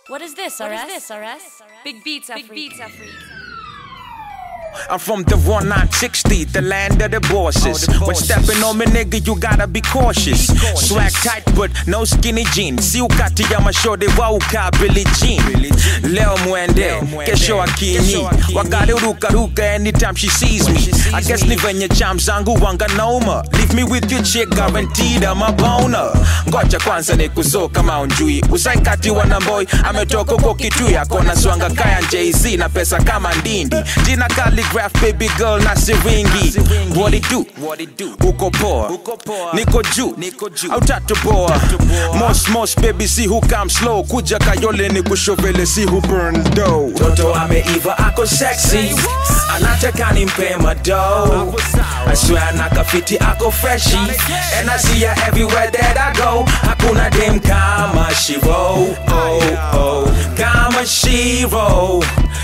What is this, RS? What is this, RS? Big beats, Big beats, Afrique. I'm from the 1960, the land of the bosses. When stepping on me, nigga, you gotta be cautious. Swag tight, but no skinny jeans. Si ukati ya mashode wa uka Billie Jean. Leo mwende, kesho akini. Wakali ruka ruka anytime she sees me. I guess ni venye cham zangu wanga noma. Leave me with your chick, guaranteed I'm a boner. Ngoja kwanza ni kuso kama unjui. Usaikati wana boy, ametoka kwa kitu yako na swanga kaya Jay-Z na pesa kama ndindi. Jina calligraph baby girl na siringi. What it do? What it do? Uko poa. Niko juu. Au tatoboa. Mos mos baby see who come slow. Kuja kayole ni kushovele see who burn dough. Toto ameiva ako sexy. Anataka nimpe mado. I swear nakafiti ako freshy. And I see her everywhere that I go. Hakuna dem kama Shiro. Oh, oh. Kama Shiro.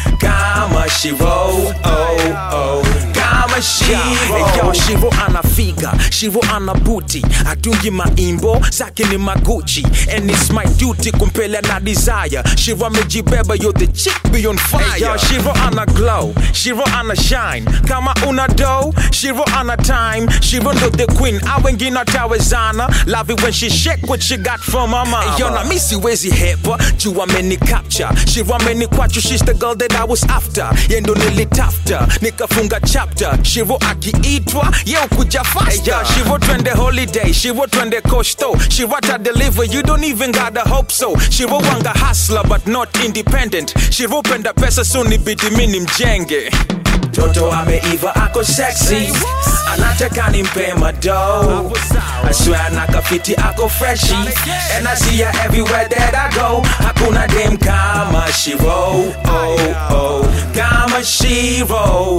Kama Shiro. Oh, oh. Kama Shiro. Yo, Shiro ana figa. Shiro ana booty. Atungi maimbo. Zake ni maguchi. And it's my duty kumpele na desire. Shiro amejibeba. You're the chick be on fire. Hey, yo, Shiro ana glow. Shiro ana shine. Kama una dough. Shiro ana time. Shiro ndo the queen. A wengine watawezana. Love it when she shake what she got from her mama. Hey, yo, na mi siwezi hepa. Juu ameni capture. Shiro ameni kwachu. She's the girl that I was after. Ye ndo nilitafta. Nikafunga chapter. Shiro akiitwa. Ye ukuja faster. Hey, yo, Shiro twende holiday. Shiro twende costo. Shiro ta deliver. You don't even gotta hope so. Shiro wanga hustler but not independent. Shiro penda pesa so nibidi mini mjenge. Toto ameiva ako sexy Anataka nimpe mado I swear nakafiti ako freshy And I see her everywhere that I go Hakuna dem kama Shiro Oh, oh Kama Shiro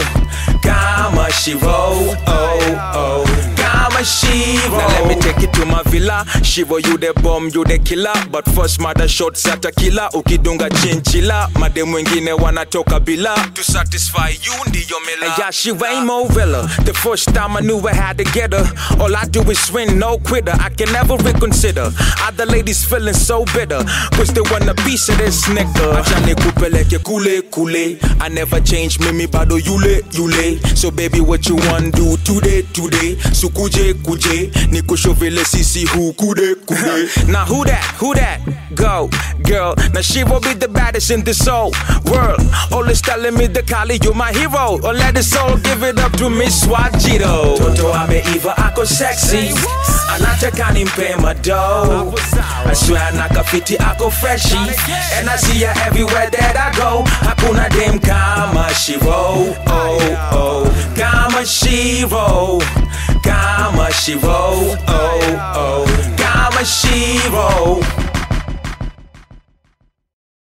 Kama Shiro Oh, oh Kama Shiro Now let me take it to my villa Shiro you the bomb, you the killer But first mother shots at a killer Ukidunga chinchila Madem wengine wanatoka bila To satisfy you ndiyo mila And yeah, she ain't more villa The first time I knew I had to get her All I do is win, no quitter I can never reconsider Other ladies feeling so bitter Cause they want a piece of this nigga Acha nikupeleke kule kule I never change mimi bado yule yule So baby what you want do today today Sukuje kuje Nikushovele sisi hu kude kude Now who that who that go girl Now she will be the baddest in this whole world Always telling me the Kali you my hero Or let the soul give it up to Miss Wajito Toto ameiva ako sexy Anataka nimpe mado I swear nakafiti ako freshy And I see her everywhere that I go Hakuna dem kama Shiro Oh, oh Kama Shiro Kama Shiro Oh,